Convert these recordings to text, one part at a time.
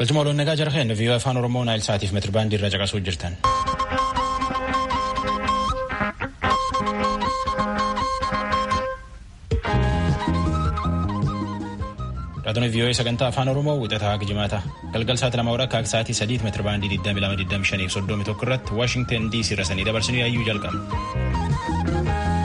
Galchuma waloon nagaa jara kennu viiyoo afaan Oromoo naayil saatiif meetirbaandii irra caqasuu jirtan. Raadiyoo viiyoo sagantaa afaan Oromoo wixataa haga jimaata. Galgal sa'aatii lama hora akka sa'aatii sadiitti meetirbaandii 2225 fi 31 irratti Waashingtan DC irra sanii dabarsinuu yaayyuu jalqaba.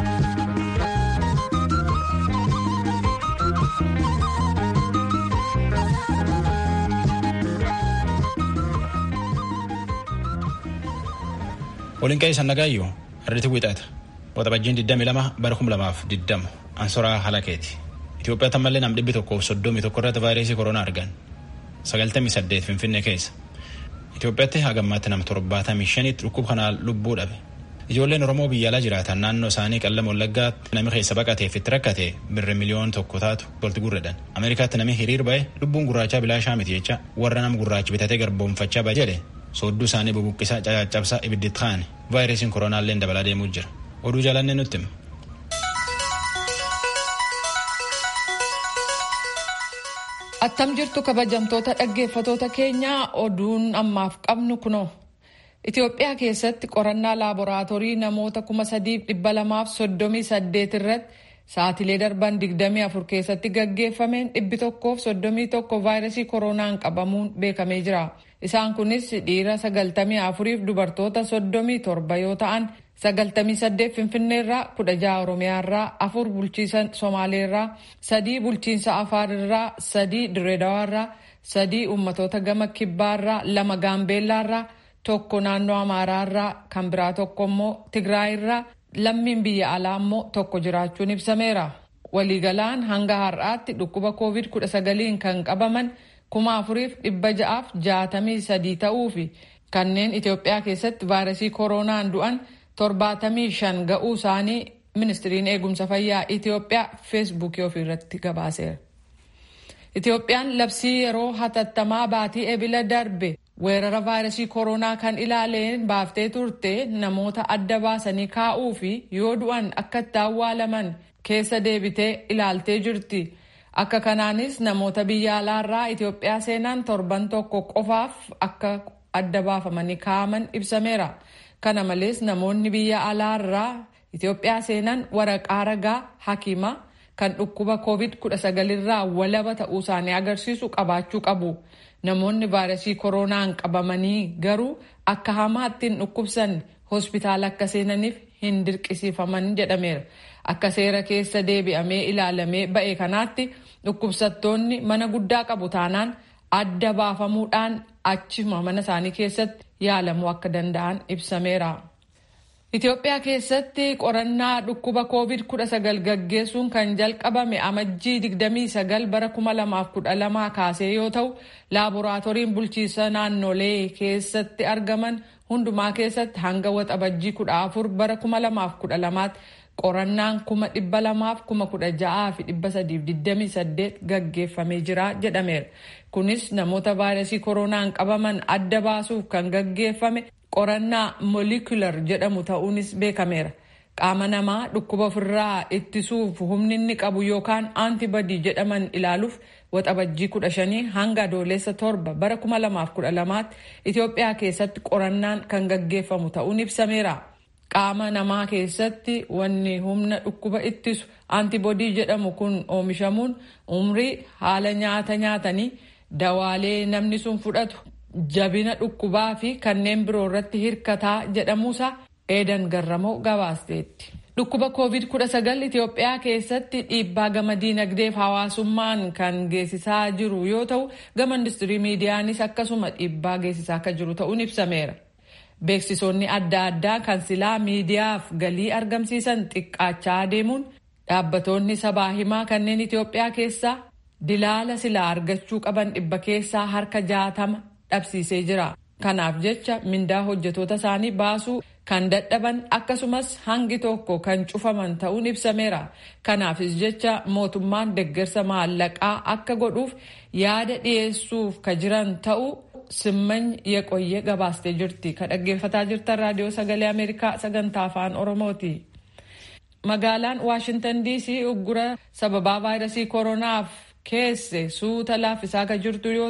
Waliin qe'ee sannagaayyuu har'iti wixata. Waxabajjiin 22 bara 2020 Ansoraa Halakeeti. Itoophiyaa tammallee nam dhibbi tokkoof soddomii tokko irratti vaayirasii koronaa argan. 98 Finfinnee keessa. Itoophiyaatti hagammaatti nam torbaatamii shanitti dhukkuba kanaan lubbuu dhabe. Ijoolleen Oromoo biyya alaa jiraatan naannoo isaanii qallama wallaggaatti nami keessa baqateef itti rakkate birri miliyoon tokko taatu tolti gurredhan. Ameerikaatti nami hiriir ba'e lubbuun gurraachaa bilaashaa miti jecha warra nam gurraachi bitatee garboomfachaa ba'a jedhe soodduu isaanii bubuqqisaa cacaccabsaa ibiddi ta'an vaayirasiin koronaallee dabalaa deemuu jira. Oduu jaalannee nutti hima. Attam jirtu kabajamtoota dhaggeeffatoota keenyaa oduun ammaaf qabnu kunoo. Itoophiyaa keessatti qorannaa laaboraatoorii namoota kuma sadiif dhibba lamaaf soddomii saddeet irratti sa'atilee darban digdamii afur keessatti gaggeeffameen dhibbi tokkoof soddomii tokko vaayirasii koronaan qabamuun beekamee jira. Isaan kunis dhiira sagaltamii afuriif dubartoota soddomii torba yoo ta'an sagaltamii saddeet finfinneerraa kudha jaha oromiyaarraa afur bulchiinsa somaaleerraa sadii bulchiinsa afaarirraa sadii direedawaarraa sadii ummatoota gama kibbaarraa lama gaambeellaarraa tokko naannoo amaaraarraa kan biraa tokko immoo tigraayirraa lammiin biyya alaa immoo tokko jiraachuun ibsameera. Waliigalaan hanga har'aatti dhukkuba covid kudha sagaliin kan qabaman kuma afuriif dhibba ja'aaf jaatamii sadii ta'uu fi kanneen Itoophiyaa keessatti vaayirasii koronaan du'an torbaatamii shan ga'uu isaanii ministiriin eegumsa fayyaa Itoophiyaa feesbuukii ofiirratti gabaaseera. Itoophiyaan labsii yeroo hatattamaa baatii ebila darbe weerara vaayirasii koronaa kan ilaaleen baaftee turte namoota adda baasanii kaa'uu fi yoo du'an akka itti awwaalaman keessa deebitee ilaaltee jirti. Akka kanaanis namoota biyya alaarraa Itoophiyaa seenan torban tokko qofaaf akka adda baafamanii kaa'aman ibsameera. Kana malees namoonni biyya alaarraa Itoophiyaa seenan waraqaa ragaa hakimaa kan dhukkuba covid-19 irraa walaba ta'uu isaanii agarsiisu qabaachuu qabu. Namoonni vaayirasii koronaan qabamanii garuu akka hamaatti hin dhukkubsan hospitaala akka seenaniif hin dirqisiifaman jedhameera. Akka seera keessa deebi'amee ilaalamee ba'e kanaatti dhukkubsattoonni mana guddaa qabu taanaan adda baafamuudhaan achuma mana isaanii keessatti yaalamuu akka danda'an ibsameera. Itoophiyaa keessatti qorannaa dhukkuba covid-19 gaggeessuun kan jalqabame amajjii 29 bara 2012 kaasee yoo ta'u laaboraatooriin bulchiinsa naannolee keessatti argaman hundumaa keessatti hanga waxabajjii 14 bara 2012 qorannaan 200,016,328 gaggeeffamee jira jedhameera. Kunis namoota vaayirasii koronaan qabaman adda baasuuf kan gaggeeffame qorannaa molikular jedhamu ta'uunis beekameera. Qaama namaa dhukkuba ofirraa ittisuuf humni inni qabu yookaan aantibadii jedhaman ilaaluuf waxabajjii 15 hanga adoolessa torba bara 2012 Itoophiyaa keessatti qorannaan kan gaggeeffamu ta'uun ibsameera. Qaama namaa keessatti wanni humna dhukkuba ittisu aantibodii jedhamu kun oomishamuun umrii haala nyaata nyaatanii dawaalee namni sun fudhatu jabina dhukkubaa fi kanneen biroo irratti hirkataa jedhamuusaa eedan garramoo gabaasteetti. Dhukkuba COVID-19 Itoophiyaa keessatti dhiibbaa gama diinagdeef hawaasummaan kan geessisaa jiru yoo ta'u gama industirii miidiyaanis akkasuma dhiibbaa geessisaa akka jiru ta'uun ibsameera. Beeksisoonni adda addaa kan silaa miidiyaaf galii argamsiisan xiqqaachaa deemuun dhaabbatoonni sabaa himaa kanneen Itoophiyaa keessaa dilaala silaa argachuu qaban dhibba keessaa harka jaatama dhabsiisee jira. Kanaaf jecha mindaa hojjetoota isaanii baasuu kan dadhaban akkasumas hangi tokko kan cufaman ta'uun ibsameera. Kanaafis jecha mootummaan deeggarsa maallaqaa akka godhuuf yaada dhiyeessuuf ka jiran ta'uu simmany yeqoyyee gabaastee jirti. Ka dhaggeeffataa jirtan raadiyoo sagalee Ameerikaa sagantaa afaan Oromooti. Magaalaan Waashintan DC uggura sababaa vaayirasii koronaaf keesse suuta laaffisaa kan jirtu yoo ta'u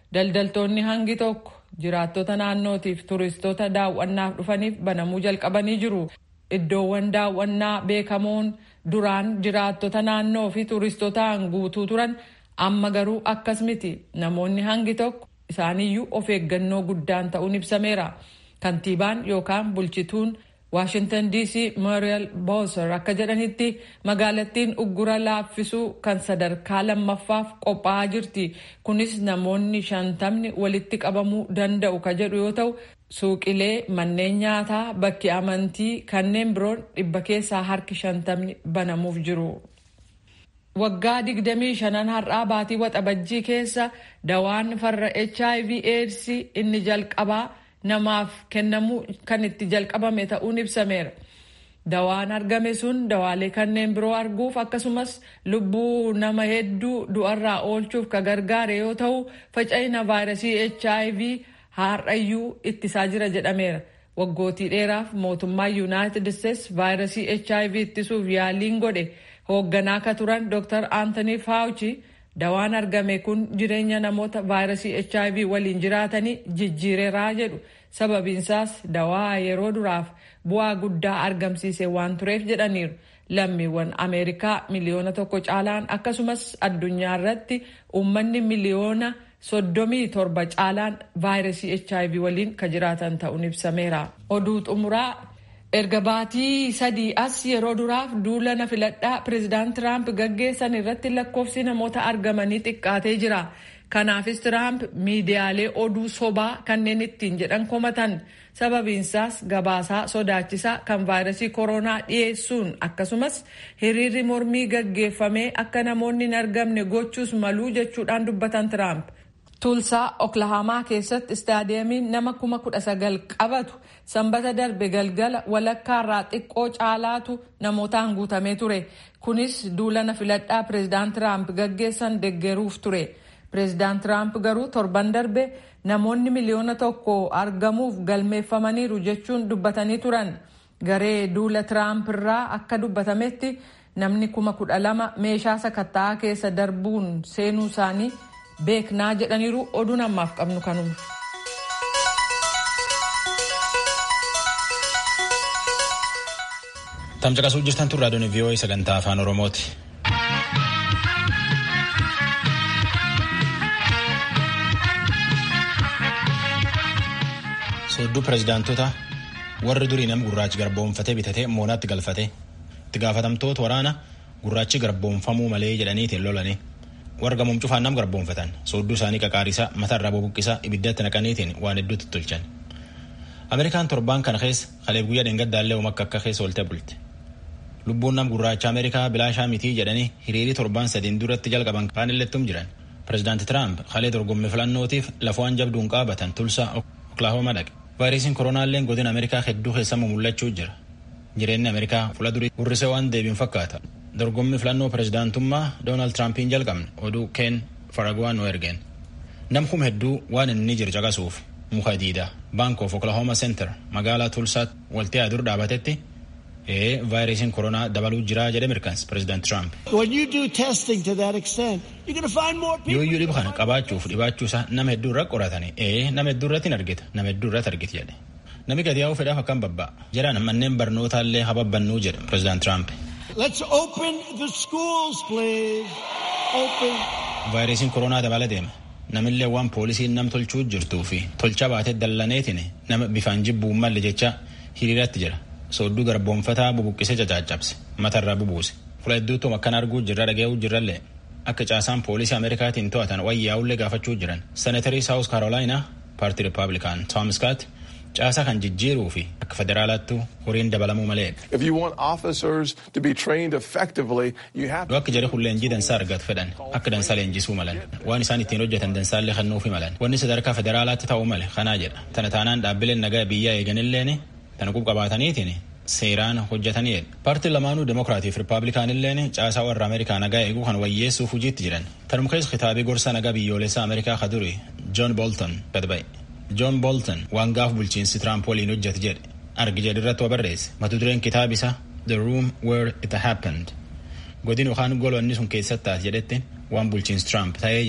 daldaltoonni hangi tokko jiraattota naannootiif turistoota daawwannaaf dhufaniif banamuu jalqabanii jiru. Iddoowwan daawwannaa beekamoon duraan jiraattota naannoo fi turistootaan guutuu turan amma garuu akkas miti namoonni hangi tokko isaaniyyuu of eeggannoo guddaan ta'uun ibsameera. Kantiibaan yookaan bulchituun Waashintan DC Muriel Bowser akka jedhanitti magaalattiin uggura laaffisuu kan sadarkaa lammaffaaf qophaa'aa jirti. Kunis namoonni shantamni walitti qabamuu danda'u ka jedhu yoo ta'u suuqilee manneen nyaataa bakki amantii kanneen biroon dhibba keessaa harki shantamni banamuuf jiru. Waggaa 25 har'aa baatii waxabajjii keessa dawaan farra HIV AIDS inni jalqabaa namaaf kennamuu kan itti jalqabame ta'uun ibsameera. Dawaan argame sun dawaalee kanneen biroo arguuf akkasumas lubbuu nama hedduu du'arraa oolchuuf ka gargaare yoo ta'u faca'ina vaayirasii HIV har'ayyuu ittisaa jira jedhameera. Waggootii dheeraaf mootummaa Yuunaayitid Isteets vaayirasii HIV ittisuuf yaaliin godhe hoogganaa ka turan Dr. Anthony Fauci dawaan argame kun jireenya namoota vaayirasii HIV waliin jiraatanii jijjiireeraa jedhu. Sababiinsaas dawaa yeroo duraaf bu'aa guddaa argamsiise waan tureef jedhaniiru. Lammiiwwan Ameerikaa miliyoona tokko caalaan akkasumas addunyaa irratti uummanni miliyoona soddomii torba caalaan vaayirasii HIV waliin ka jiraatan ta'uun ibsameera. Oduu xumuraa erga baatii sadii as yeroo duraaf duula na filadhaa pireezidaant Tiraamp gaggeessan irratti lakkoofsi namoota argamanii xiqqaatee jira. Kanaafis Tiraamp miidiyaalee oduu sobaa kanneen ittiin jedhan komatan sababiinsaas gabaasaa sodaachisaa kan vaayirasii koronaa dhiyeessuun akkasumas hiriirri mormii gaggeeffamee akka namoonni hin argamne gochuus maluu jechuudhaan dubbatan Tiraamp. Tulsaa Oklahamaa keessatti istaadiyeemiin nama kuma kudha sagal qabatu sanbata darbe galgala walakkaarraa xiqqoo caalaatu namootaan guutamee ture. Kunis duula na filadhaa pireezidaant Tiraamp gaggeessan deggeruuf ture. Pireezidaant Tiraamp garuu torban darbe namoonni miliyoona tokko argamuuf galmeeffamaniiru jechuun dubbatanii turan. Garee duula Tiraamp irraa akka dubbatametti namni kuma kudha lama meeshaa sakatta'aa keessa darbuun seenuu isaanii beeknaa jedhaniiru oduun ammaaf qabnu kanuma. Tamcaqasuu jirtan tun raadiyoon VOA sagantaa afaan Oromooti. Soodduu pireezidaantota warri durii nam gurraachi garboomfatee bitatee moonaatti galfate itti gaafatamtoota waraana gurraachi garboomfamuu malee jedhaniitiin lolanii warra gamuun cufaan nam garboomfatan soodduu isaanii qaqaarisaa mataarraa bubuqqisaa ibiddatti naqaniitiin waan hedduutti tolchan. Ameerikaan torbaan kana keessa kaleef guyyaa dheengaddaallee umakka akka keessa oolte bulte. Lubbuun nam gurraacha Ameerikaa bilaashaa mitii jedhanii hiriirii torbaan sadiin duratti jalqaban kaan illettum jiran. Pireezidaanti Tiraamp kalee dorgommii filannootiif lafuwaan jabduun qaabatan tulsaa Oklahoma dhaqe. Vaayirasiin koronaalleen godina Ameerikaa hedduu keessamuu mul'achuu jira. Jireenyi Ameerikaa fuula durii hurrisee waan deebiin fakkaata. Dorgommii filannoo pireezidaantummaa Doonaald Tiraampiin jalqabne oduu Keen Faragwaan nu ergeen. Namkum hedduu waan inni jiru caqasuuf muka diidaa Bank of Oklahoma Center magaalaa Tulsaatti waltii adur dhaabatetti ee vaayirasiin koronaa dabaluu jira jedhe mirkaansa pireezidaant Tiraamp. Yooyyuu dhibu kana qabaachuuf dhibaachuusaa nama hedduu irra qoratanii ee nama hedduu irratti hin argita nama hedduu irratti argiti jedhe. Nami gadi yaa'uu fedhaaf akkam babba'a. Jedhaan manneen barnootaallee hababbannuu jedhe pireezidaant Tiraamp. Let's open the schools, please. Open. Vaayirasiin koronaa dabala deema. Namillee waan poolisiin nam tolchuu jirtuu fi tolcha baatee dallaneetiin nama bifaan jibbuun malle jecha hiriiratti jira. Soodduu garboonfataa bubuqqisee cacaccabse matarraa bubuuse. Fuula hedduuttuma akkan arguu jirra dhaga'uu jirrallee akka caasaan poolisii Ameerikaatiin to'atan wayyaa'ullee gaafachuu jiran. Seneetarii Saawus Kaarolaayinaa paartii Rippaabilikaan Tom Scott caasaa kan jijjiiruu fi akka federaalaattu horiin dabalamuu malee. If you want officers to be trained effectively, you have Yoo akka jedhe kun leenjii dansaa argatu fedhan akka dansaa leenjisuu malan waan isaan ittiin hojjetan dansaallee kennuufi malan wanni sadarkaa federaalaatti ta'uu male kanaa jedha tana taanaan dhaabbileen nagaa biyyaa eeganilleen tana qubqabaataniitiin seeraan hojjetanii jedha. Paartiin lamaanuu Demokiraatii fi Rippaabilikaanilleen caasaa warra Ameerikaa nagaa eeguu kan wayyeessuuf hojiitti jiran. Tanuma keessa kitaabii gorsa nagaa biyyoolessaa Ameerikaa ka duri John Bolton gad ba'e. John Bolton waan gaaf bulchiinsi Tiraamp waliin hojjete jedhe argi jedhe irratti wa barreesse mata dureen kitaabisa The Room Where It Happened godin yookaan golonni sun keessatti taate jedhetti waan bulchiinsi Tiraamp ta'ee jedhe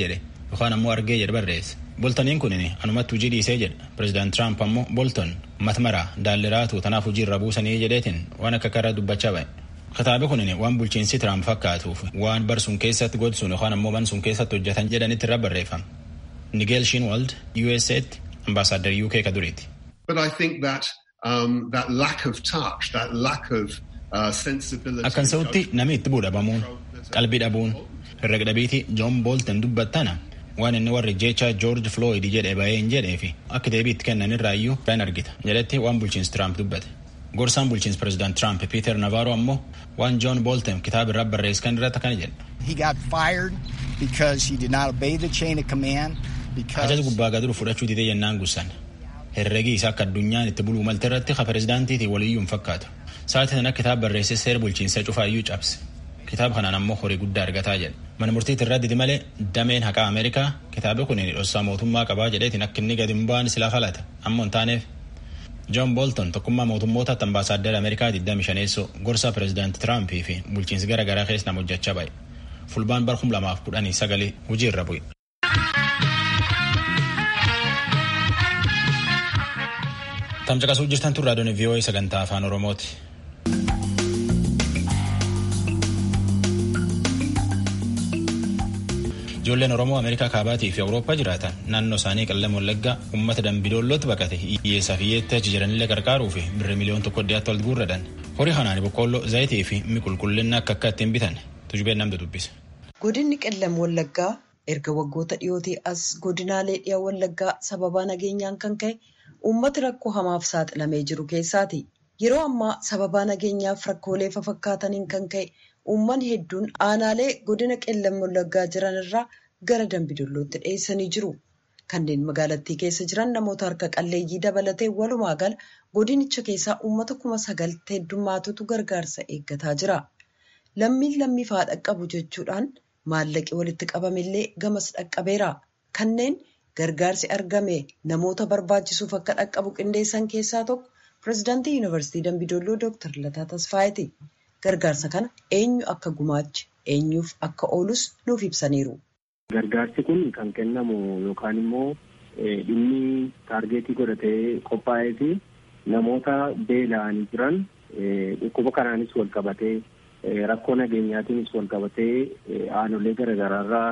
yookaan ammoo argee jedhe barreesse. Boltoniin kun anumatti hojii dhiisee jedha. Pireezidaant Tiraamp ammoo Bolton matmaraa daalliraatu tanaaf hojii irra buusanii jedheetiin waan akka karra dubbachaa ba'e. Kitaabi kun waan bulchiinsi Tiraamp fakkaatuuf waan bar sun keessatti godsuun yookaan ammoo ban sun keessatti hojjetan jedhanitti irra barreeffama. Nigel Shinwald USA'tti ambaasaaddar UK ka duriiti. But I think that um, that lack of touch, that lack of uh, sensibility. Akkan sa'utti namni itti buudhabamuun qalbii dhabuun herrega dhabiitii John Bolton dubbattana waan inni warri jecha George Floyd jedhe bahee hin jedhee fi akka deebii itti kennan irraa iyyuu kan argita jedhetti waan bulchiinsi Tiraamp dubbate. Gorsaan bulchiinsi Pireezidaant Tiraamp Peter Navarro ammoo waan John Bolton kitaaba irraa barreesse kan irratti akkana jedha. He got fired because he did not obey the chain of command. Ajaja gubbaa gaduru fudhachuu didee jennaan gussan. Herregi isaa akka addunyaan itti buluu malte irratti ka pireezidaantiitiin waliyyuu hin fakkaatu. Sa'aatii sana kitaaba barreessee seera bulchiinsa cufaayyuu cabse. Kitaaba kanaan ammoo horii guddaa argataa jedha. Mana murtiitti irraa didi malee dameen haqaa Ameerikaa kitaaba kun dhossaa mootummaa qabaa jedheetiin akka inni gadi hin baane silaa falata. Ammoo hin taaneef. John Bolton tokkummaa mootummootaatti ambaasaaddara Ameerikaa 25 gorsaa pireezidaantii Tiraampii fi bulchiinsi garaa garaa keessa nama hojjechaa ba'e. Fulbaan bar 2019 hojii irra bu'e. Tamcaqasuu jirtan turraa doonii VOA sagantaa afaan Oromooti. Ijoolleen Oromoo Ameerikaa kaabaatii fi Awurooppaa jiraatan naannoo isaanii qallam wallaggaa uummata dambidoollootti baqate hiyyeessaa fi hiyyeetti achi jiranillee gargaaruu fi birri miliyoon tokko dhiyaatti wal guurradan. Horii kanaan boqqoolloo zayitii fi mi qulqullinna akka akka ittiin bitan tujubeen namtu dubbisa. Godinni qellam wallaggaa erga waggoota dhiyootii as godinaalee dhiyaa wallaggaa sababaa nageenyaan kan ka'e uummati rakkoo hamaaf saaxilamee jiru keessaati. Yeroo ammaa sababaa nageenyaaf rakkoolee fafakkaataniin kan ka'e uummanni hedduun aanaalee godina qellam wallaggaa jiran irraa gara dambidollootti dhiyeessanii jiru. Kanneen magaalattii keessa jiran namoota harka qalleeyyii dabalatee walumaa gala godinicha keessaa uummata kuma sagal heddummaatutu gargaarsa eeggataa jira. Lammiin lammiif haa dhaqqabu jechuudhaan maallaqi walitti qabamillee gamas dhaqqabeera. Kanneen gargaarsi argame namoota barbaachisuuf akka dhaqqabu qindeessan keessaa tokko pireezidaantii yuunivarsiitii Dambidolloo Dooktar Lataa Tasfaayeeti. Gargaarsa kana eenyu akka gumaache eenyuuf akka oolus nuuf ibsaniiru. Gargaarsi kun kan kennamu yookaan immoo dhimmi taargeetii godhatee qophaa'ee fi namoota beela'anii jiran dhukkuba kanaanis wal qabatee rakkoo nageenyaatiinis wal qabatee aanolee garaagaraarraa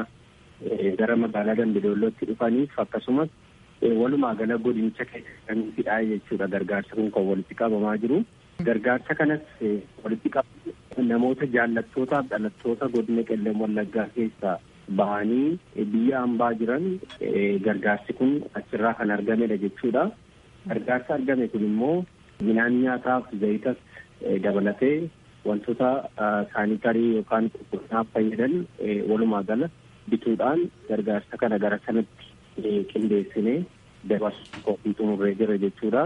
gara magaalaa Dambidollootti dhufaniif akkasumas walumaa gala godinicha keessaa jechuudha gargaarsa kun kan walitti qabamaa jiru. Gargaarsa kanas walitti qabu namoota jaallattootaaf dhalattoota godina qellam wallaggaa keessaa bahanii biyya hambaa jiran gargaarsi kun achirraa kan argamedha jechuudha. Gargaarsa argame kun immoo midhaan nyaataaf zayitas dabalatee wantoota saanitarii yookaan qulqullinaaf fayyadan walumaa gala bituudhaan gargaarsa kana gara sanatti qindeessinee dabarsuu qophii xumurree jira jechuudha.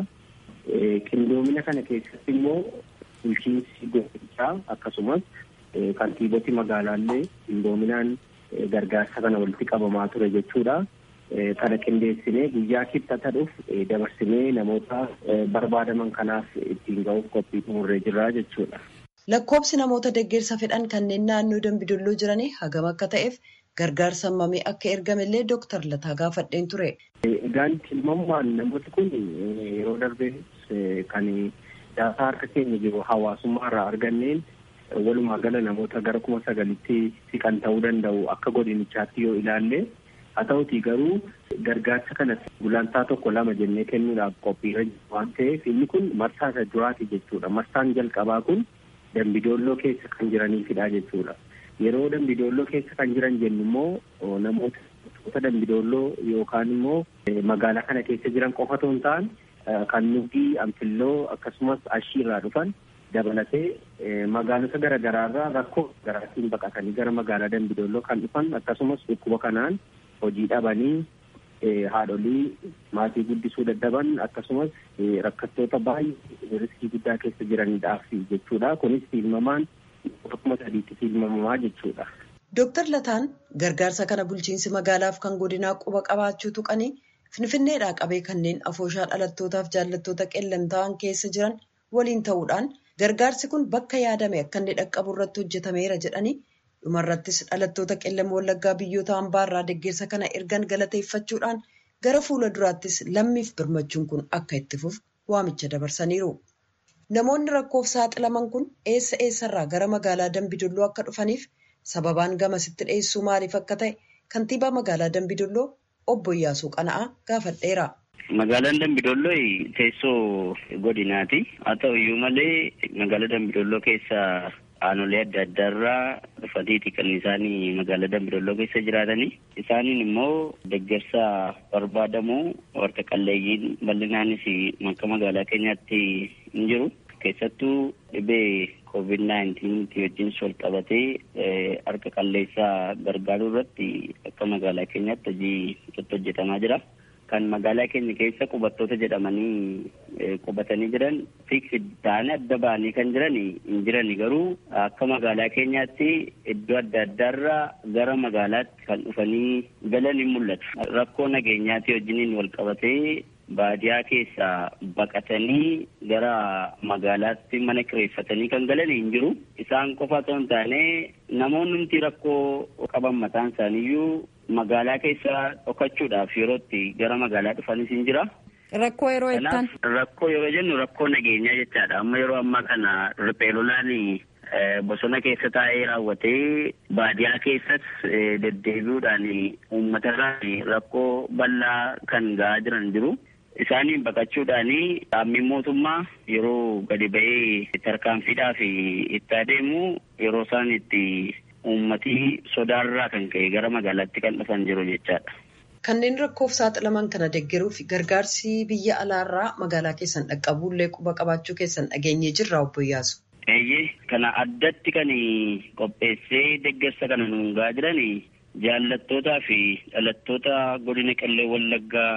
Qindoomina kana keessatti immoo bulchiinsi godinichaa akkasumas kantiiboti magaalaallee qindoominaan gargaarsa kana walitti qabamaa ture jechuudha. Kana qindeessinee guyyaa kibxata dhufu dabarsinee namoota barbaadaman kanaaf ittiin ga'uuf qophii xumurree jirra jechuudha. Lakkoobsi namoota deeggarsa fedhan kanneen naannoo dambidolloo jiranii hagam akka ta'eef gargaarsa hammamee akka ergamellee Dooktar Lataa gaafadheen ture. Egaan tilmaamumaan namooti kun yeroo darbee kan daataa harka keenya jiru hawaasummaa irraa arganneen walumaa gala namoota gara kuma sagalitti siqan ta'uu danda'u akka godinichaatti yoo ilaalle haa ta'utii garuu gargaarsa kana gulantaa tokko lama jennee kennuudhaaf qophiirra jiru waan ta'eef inni kun marsaa isa duraati jechuudha. Marsaan jalqabaa kun dambidoolloo keessa kan jiraniifidha jechuudha. Yeroo dambidoolloo keessa kan jiran jennu immoo namoota dambidoolloo yookaan immoo magaalaa kana keessa jiran qofa otoo hin ta'an kan nuti anfilloo akkasumas ashiirraa dhufan dabalatee magaalota garaagaraarraa rakkoo garaatiin baqatanii gara magaalaa dambidoolloo kan dhufan akkasumas dhukkuba kanaan hojii dhabanii haadholii maatii guddisuu dadhaban akkasumas rakkattoota baay'ee riskii guddaa keessa jiraniidhaaf jechuudha. Kunis tilmaamaan tokkuma sadiitti tilmaamamaa jechuudha. Dooktar Lataan gargaarsa kana bulchiinsi magaalaaf kan godinaa quba qabaachuu tuqanii finfinneedhaa qabee kanneen afooshaa dhalattootaaf jaallattoota qellam ta'an keessa jiran waliin ta'uudhaan gargaarsi kun bakka yaadame akka inni dhaqqabu irratti hojjetameera jedhanii dhumarrattis dhalattoota qellem wallaggaa biyyoota hambaarraa deeggarsa kana ergan galateeffachuudhaan gara fuula duraattis lammiif birmachuun kun akka itti fufu waamicha dabarsaniiru. Namoonni rakkoof saaxilaman kun eessa eessarraa gara magaalaa Dambidolloo akka dhufaniif sababaan gamasitti dhiyeessuu maaliif akka ta'e kantiibaa magaalaa Dambidolloo obbo Iyyaasuu Qana'aa gaafadheera. Magaalaan Dambidolloo teessoo godinaati. Haa ta'u iyyuu malee magaalaa Dambidolloo keessa aanolee adda addaarraa dhufaniiti kan isaanii magaalaa Dambidolloo keessa jiraatanii. Isaaniin immoo deeggarsa barbaadamu warra qalleeyyiin bal'inaanis akka magaalaa keenyaatti hin jiru. Keessattuu dhibee koovid naayintiinitti wajjin wal qabatee harka qalleessaa gargaaruu irratti akka magaalaa keenyaatti hojii irratti hojjetamaa jira. Kan magaalaa keenya keessa qubattoota jedhamanii qubatanii jiran fiiksi ta'anii adda ba'anii kan jiran hin jiran garuu akka magaalaa keenyaatti iddoo adda addaarraa gara magaalaatti kan dhufanii galan hin mul'atu. Rakkoo nageenyaatii wajjiniin wal qabatee baadiyaa keessaa baqatanii gara magaalaatti mana kireeffatanii kan galan hin jiru. Isaan qofa otoo hin taane namoonni nuti rakkoo qaban mataan isaaniiyyuu magaalaa keessa dhokachuudhaaf yerootti gara magaalaa dhufanis hin jira. Rakkoo yeroo jettan? Rakkoo yeroo jennu rakkoo nageenyaa jechaadha. Amma yeroo ammaa kana riphee lolaan bosona keessa taa'ee raawwatee baadiyaa keessas deddeebi'uudhaan uummatarraa rakkoo bal'aa kan ga'aa jiran jiru. Isaaniin baqachuudhaan dhaabbiin mootummaa yeroo gadi ba'ee tarkaanfiidhaaf itti adeemu yeroo isaan itti uummatii sodaarraa kan ka'e gara magaalaatti kan dhufan jiru jechaadha. Kanneen rakkoof saaxilaman kana deeggaruuf gargaarsi biyya alaarraa magaalaa keessan dhaqqabuullee quba qabaachuu keessan dhageenyee jirra obbo Iyyaasu. Eeyyee kana addatti kan qopheessee deeggarsa kana nuun gahaa jiran jaallattootaa fi dhalattoota godina qellem wallaggaa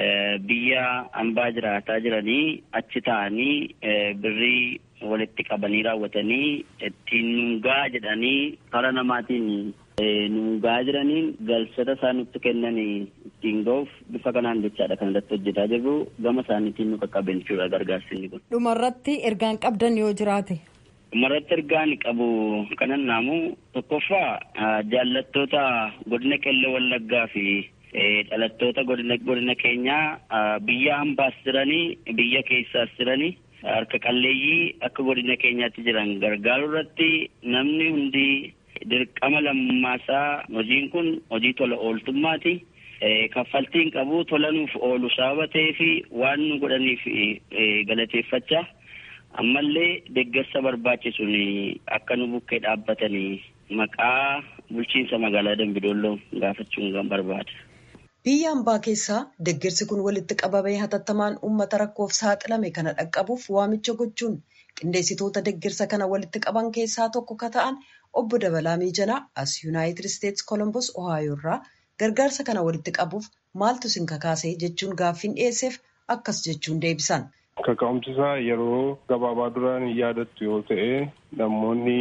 biyya hambaa jiraataa jiranii achi ta'anii birrii walitti qabanii raawwatanii ittiin nuungaa jedhanii karaa namaatiin nuungaa jiraniin galchata isaan nutti kennan ittiin ga'uuf bifa kanaan jechaadha kan irratti hojjetaa jirru gama isaaniitiin nu qaqqabe jechuudha gargaarsi kun. Dhumarratti ergaan qabdan yoo jiraate. Dhumarratti ergaan qabu kanan naamu tokkoffaa jaallattoota godina qellem wallaggaa fi dhalattoota godina godina keenyaa biyya hambaas jiranii biyya keessaas jiranii harka qalleeyyii akka godina keenyaatti jiran gargaaruu irratti namni hundi dirqama lammammaasaa hojiin kun hojii tola ooltummaati. Kaffaltiin qabu tola nuuf oolu sababa ta'eef waan nu godhaniif galateeffachaa ammallee deeggarsa barbaachisuun akka nu bukkee dhaabbatanii maqaa bulchiinsa magaalaa Dambidolloo gaafachuun kan barbaada. Biyya hambaa keessaa deeggarsi kun walitti qabamee hatattamaan uummata rakkoof saaxilame kana dhaqqabuuf waamicha gochuun qindeessitoota deeggarsa kana walitti qaban keessaa tokko ka ta'an obbo Dabalaa Miijanaa as Yuunaayitid Isteetsi Kolombos Ohaayoo irraa gargaarsa kana walitti qabuuf maaltu isin kakaasee jechuun gaaffiin dhiyeesseef akkas jechuun deebisan. Kaka'umsisaa yeroo gabaabaa duraan yaadattu yoo ta'e namoonni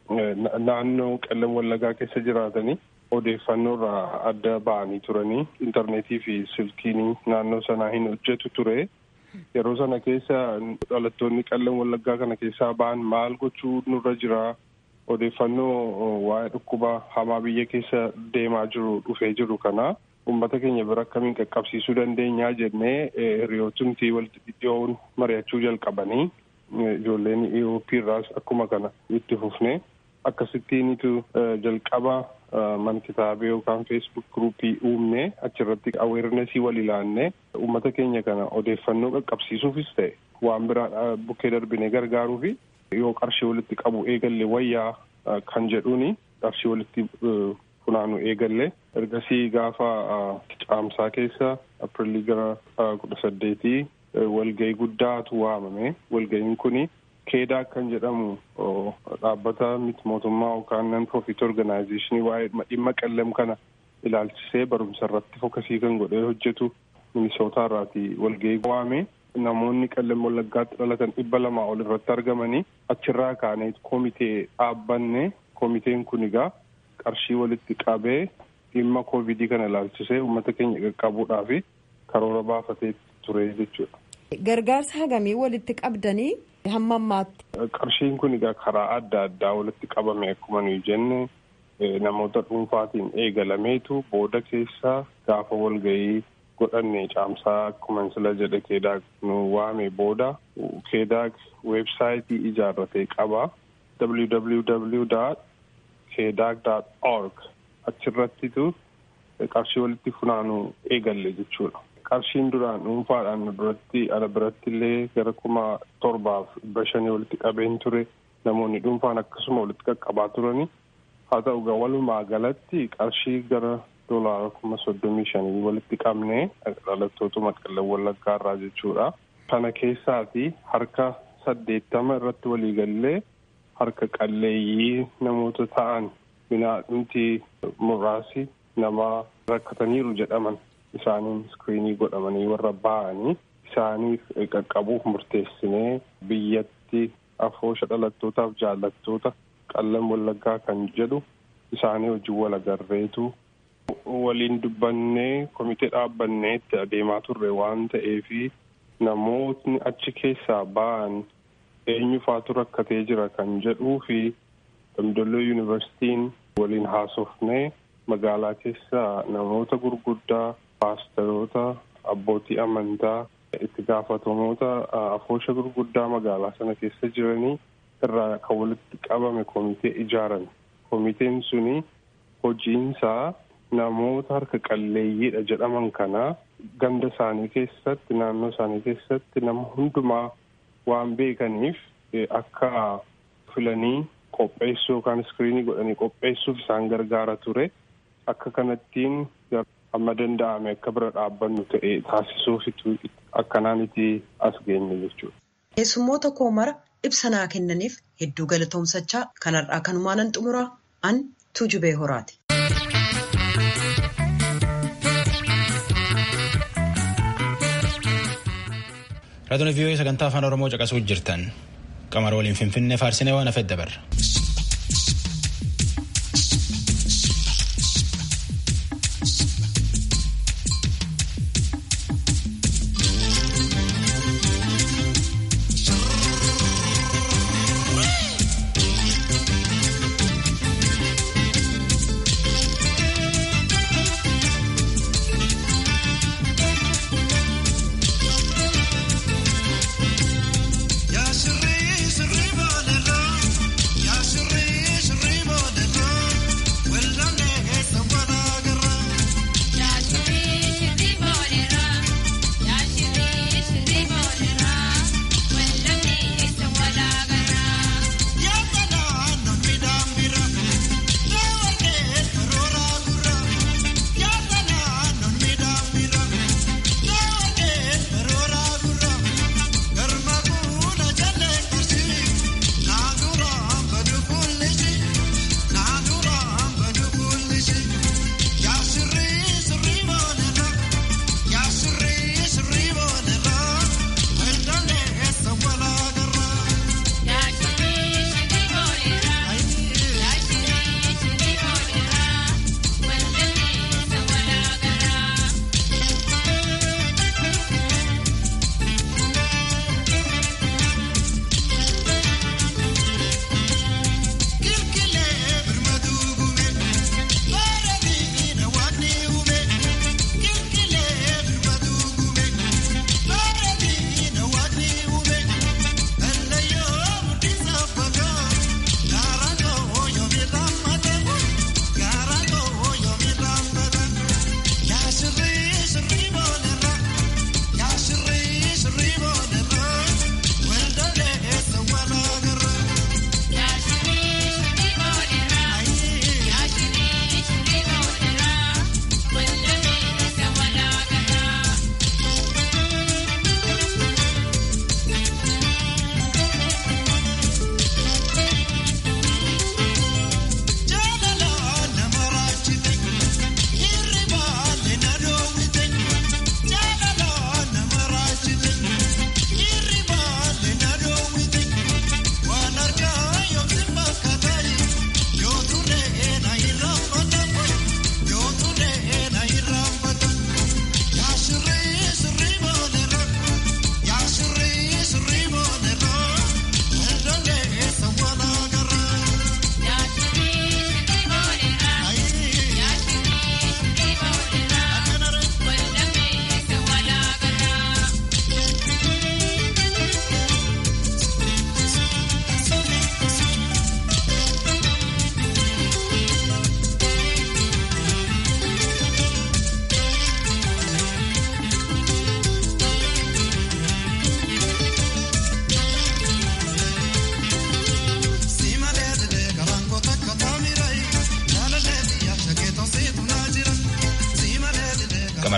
naannoo qellem wallagaa keessa jiraatanii odeeffannoo irraa adda ba'anii turanii intarneetii fi silkiin naannoo sanaa hin hojjetu ture. Yeroo sana keessa dhalattoonni qellem wallaggaa kana keessaa ba'an maal gochuu nurra jira odeeffannoo waa'ee dhukkuba hamaa biyya keessa deemaa jiru dhufee jiru kana uummata keenya bira akkamiin qaqqabsiisuu dandeenyaa jennee hiriyootumtii walitti dhidhiyoon mari'achuu jalqabanii ijoolleen Ewuroopii irraas akkuma kana itti fufne akkasittiinitu jalqaba man kitaabee yookaan feesbuuk gruupii uumne achirratti aweernesii wal ilaanne uummata keenya kana odeeffannoo qaqqabsiisuufis ta'e waan biraa bukkee darbine gargaaruufi yoo qarshii walitti qabu eegalle wayyaa kan jedhuuni qarshii walitti funaanu eegalle ergasii gaafa caamsaa keessa aprilii gara kudha saddeetii walgahii guddaatu waamame walgahiin kuni keedaa kan jedhamu dhaabbata miti mootummaa yookaan nan profit organizationii waa'ee dhimma qellem kana ilaalchisee barumsa irratti fokasii kan godhee hojjetu minisootaa irraati walgahii waame namoonni qellem wallaggaatti dhalatan dhibba lamaa ol irratti argamanii achirraa kaanee komitee dhaabbanne komiteen kun egaa qarshii walitti qabee dhimma koovidii kana ilaalchisee uummata keenya qaqqabuudhaaf karoora baafatee ture jechuudha. Gargaarsa hagamii walitti qabdanii hamma ammaatti. Qarshiin kun egaa karaa adda addaa walitti qabame akkuma nuyi jenne namoota dhuunfaatiin eegalameetu booda keessaa gaafa walgahii godhanne caamsaa akkuma sila jedhe keedaag nu waame booda keedaag weebsaayitii ijaarratee qaba www keedaag org achirrattitu qarshii walitti funaanu eegalle jechuudha. qarshiin duraan dhuunfaadhaan duratti ala biratti illee gara kuma torbaaf dhibba shanii walitti qabeen ture namoonni dhuunfaan akkasuma walitti qaqqabaa turani haa ta'u gaa walumaa galatti qarshii gara doolaara kuma soddomii shanii walitti qabne dhalattootuma qallee wallaggaa irraa jechuudha. Kana keessaati harka saddeettama irratti waliigallee harka qalleeyyii namoota ta'an binaadhumti muraasi nama rakkataniiru jedhaman isaaniin iskiriinii godhamanii warra ba'anii isaaniif qaqqabuuf murteessinee biyyatti afoosha dhalattootaaf jaallattoota qallam wallaggaa kan jedhu isaanii wajjin wal agarreetu waliin dubbannee komitee dhaabbannee itti adeemaa turre waan ta'eefi namootni achi keessaa ba'an eenyufaatu rakkatee jira kan jedhuu fi damdolloo yuunivarsitiin waliin haasofnee magaalaa keessaa namoota gurguddaa paasteroota abbootii amantaa itti gaafatamoota afoosha gurguddaa magaalaa sana keessa jiranii irraa kan walitti qabame komitee ijaaran komiteen suni hojiinsaa namoota harka qalleeyyiidha jedhaman kana ganda isaanii keessatti naannoo isaanii keessatti nama hundumaa waan beekaniif akka filanii qopheessuu yookaan iskiriinii godhanii qopheessuuf isaan gargaara ture akka kanattiin amma danda'ame akka bira dhaabbannu ta'e taasisuufitu akkanaan itti as geenye jechuudha. Keessummoota koo mara ibsa naa kennaniif hedduu galatoomsachaa kanarraa kanumaanan xumuraa an tuujubee horaati. Raadiyoon vii'oo sagantaa afaan Oromoo caqasuu jirtan qamara waliin finfinnee faarsinee waan hafedda barra. Ya sirri sirri baaleera.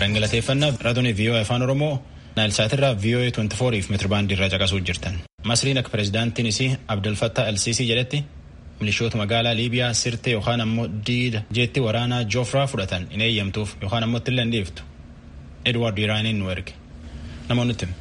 Maraan galateeffannaa raadiyoo VOA afaan Oromoo Naayilsaatirraa VOA 24 fi meetirbaandii irraa caqasuu jirtan. Masriin akka pireezidaantiin isii Abdulfattaa Alsiisii jedhetti milishoota magaalaa Liibiyaa sirtee yookaan ammoo diida jeetti waraanaa Joofraa fudhatan hin eeyyamtuuf yookaan ammoo itti dhiiftu. Edward Iraaniin nu erge. Namoonni itti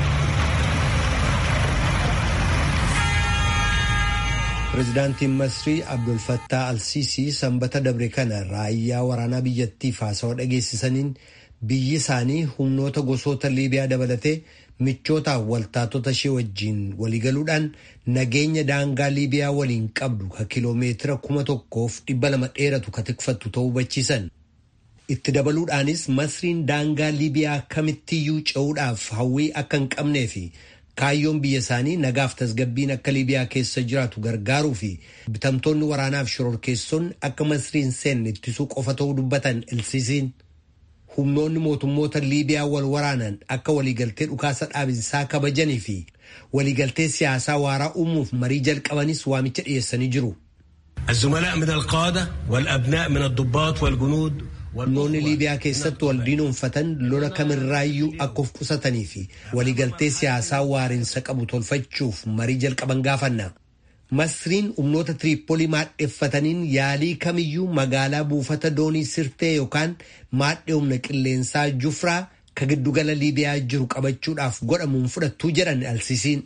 Pireezidaantiin Masrii Abdulfattaa Alsiisii sanbata dabre kana raayyaa waraanaa biyyattiif haasawa dhageessisaniin biyyi isaanii humnoota gosoota Liibiyaa dabalatee michootaaf waltaatota ishee wajjiin waliigaluudhaan nageenya daangaa Liibiyaa waliin qabdu ka kiloomeetira kuma tokkoof dhibba lama dheeratu ka tikfattu ta'uu hubachiisan. Itti dabaluudhaanis Masriin daangaa Liibiyaa kamittiyyuu ce'uudhaaf hawwii akka hin qabnee fi kaayyoon biyya isaanii nagaaf tasgabbiin akka Liibiyaa keessa jiraatu gargaaruu fi bitamtoonni waraanaaf shororkeessonni akka Masriin seenne ittisuu qofa ta'uu dubbatan Alsiisiin. humnoonni mootummoota liibiyaa wal waraanan akka waliigaltee dhukaasa dhaabinsaa kabajanii fi waliigaltee siyaasaa waaraa uumuuf marii jalqabanis waamicha dhiyeessanii jiru. الزملاء من القادة والأبناء من الضباط والجنود humnoonni liibiyaa keessatti wal diinoonfatan lola kamirraayyuu akka of qusatanii fi waliigaltee siyaasaa waariinsa qabu tolfachuuf marii jalqaban gaafanna. Masriin humnoota Tiriippoolii maadheeffataniin yaalii kamiyyuu magaalaa buufata doonii sirtee yookaan maadhee humna qilleensaa Jufraa ka giddugala Liibiyaa jiru qabachuudhaaf godhamuun fudhattuu jedhan alsisiin.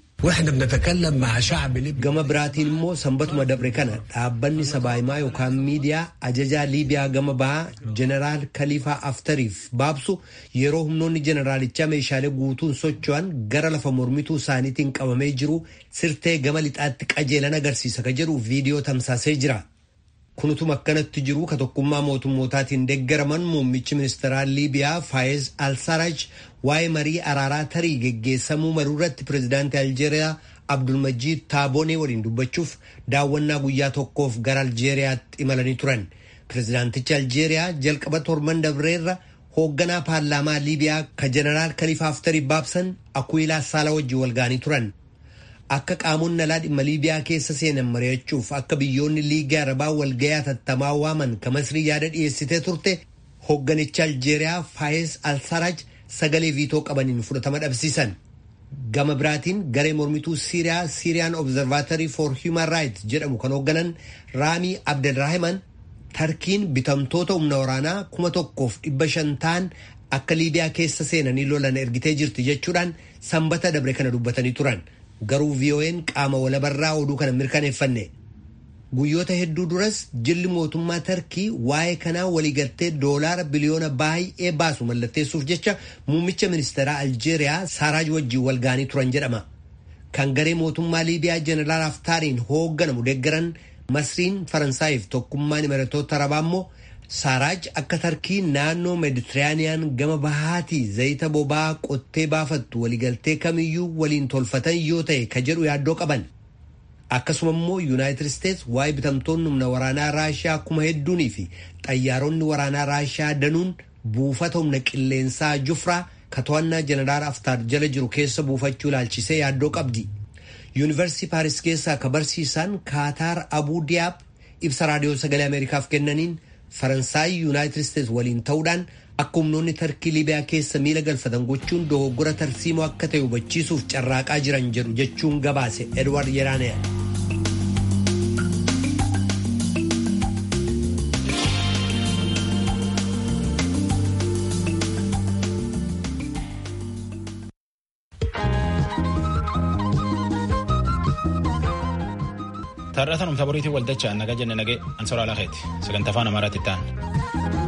Gama biraatiin immoo sanbatuma dabre kana dhaabbanni sabaahimaa yookaan miidiyaa ajajaa Liibiyaa gama bahaa Jeneraal Kaliifaa Aftariif baabsu yeroo humnoonni jeneraalichaa meeshaalee guutuun socho'an gara lafa mormituu isaaniitiin qabamee jiru sirtee gama lixaatti qajeelan agarsiisa ka jedhu viidiyoo tamsaasee jira. Kunutuma akkanatti jiru ka tokkummaa mootummootaatiin deeggaraman muummichi ministeeraa Liibiyaa Faayiz Alsaraj waa'ee marii araaraa tarii geggeessamuu maluu irratti pireezidaantii Aljeeriyaa Abdulmajiid Taaboonee waliin dubbachuuf daawwannaa guyyaa tokkoof gara Aljeeriyaatti imalanii turan. Pireezidaantichi Aljeeriyaa jalqaba torban dabreerra hoogganaa paarlaamaa Liibiyaa ka jeneraal Kaliifaa Haftarii baabsan Akuilaa Saala wajjin walga'anii turan. Akka qaamonni alaa dhimma Liibiyaa keessa seenan mari'achuuf akka biyyoonni liigii arabaa walga'ii hatattamaa waaman ka Masrii yaada dhiyeessitee turte hoogganicha Aljeeriyaa Faayiz Alsaraj sagalee viitoo qabaniin fudhatama dhabsiisan. Gama biraatiin garee mormituu Siiriyaa Siiriyaan Observatory for Human Rights jedhamu kan hoogganan Raamii Abdelrahiman Tarkiin bitamtoota humna waraanaa kuma tokkoof dhibba shan ta'an akka Liibiyaa keessa seenanii lolan ergitee jirti jechuudhaan sanbata dabre kana dubbatanii turan. Garuu VOA'n qaama walabarraa oduu kana mirkaneeffanne. Guyyoota hedduu duras jilli mootummaa Tarkii waa'ee kanaa waliigaltee doolaara biliyoona baay'ee baasu mallatteessuuf jecha muummicha ministeeraa Aljeeriyaa Saaraaj wajjin walga'anii turan jedhama. Kan garee mootummaa Liibiyaa Jeneraal Haftaariin hoogganamu deeggaran Masriin Faransaayif tokkummaan imaratoota arabaa immoo Saaraaj akka Tarkii naannoo Meeditiraaniyaan gama bahaatii zayita boba'aa qottee baafattu waliigaltee kamiyyuu waliin tolfatan yoo ta'e ka jedhu yaaddoo qaban. Akkasuma immoo Yuunaayitid Isteets waa'ee bitamtoonni humna waraanaa Raashiyaa kuma hedduunii fi xayyaaronni waraanaa Raashiyaa danuun buufata humna qilleensaa Jufraa ka to'annaa jeneraal Haftaar jala jiru keessa buufachuu ilaalchisee yaaddoo qabdi. Yuunivarsiitii Paaris keessaa ka barsiisan Kaataar Abuu Diyaab ibsa raadiyoo sagalee Ameerikaaf kennaniin Faransaay Yuunaayitid Isteets waliin ta'uudhaan akka humnoonni tarkii Liibiyaa keessa miila galfatan gochuun dogoggora tarsiimoo akka ta'e hubachiisuuf carraaqaa jiran jedhu jechuun gabaase Edward Yeraaneya. Taarrataan humna boriitiin waldachaa naga jenne nagee ansoraa lakeeti sagantaa afaan amaaraatti ta'an.